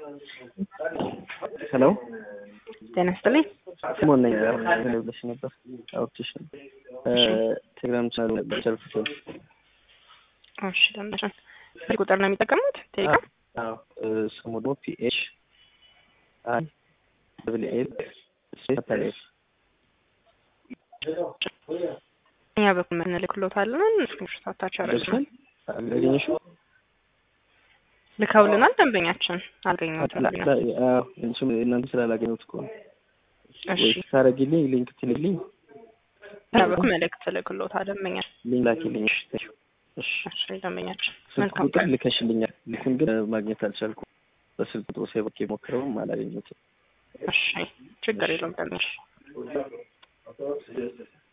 ሄሎ ጤና ይስጥልኝ። ስሞን ነኝ። ምን ብለሽ ነበር? አውርቼሽ ነበር። ቴሌግራም ቻናል ነበር ቸርፍቶ እሺ ደንበኛችን ስልክ ቁጥር ነው የሚጠቀሙት ቴሌግራም? ስሙ ደግሞ ፒኤች አይ ደብል ኤል ካፒታል ኤፍ እኛ በኩል እንልክሎታለን። ስክሪንሾት አታች ደርሷል። አገኘሽው? ልከውልናል። ደንበኛችን አልገኘሁትም። እሱም እናንተ ስላላገኘሁት እኮ ነው። እሺ ወይ ታረጊልኝ ሊንክ ትልልኝ እኛ በኩል መልእክት ልክሎታል። ደንበኛ ሊንክ ላኪልኝ። እሺ ተይው። እሺ እሺ ደንበኛችን ስልክ መልካም ቁጥር ቀን። ልከሽልኛል። ልኩን ግን ማግኘት አልቻልኩም። በስልክ ቁጥሩ ሴቦክ ሞክረውም አላገኘሁትም። እሺ ችግር የለውም ደንበኛ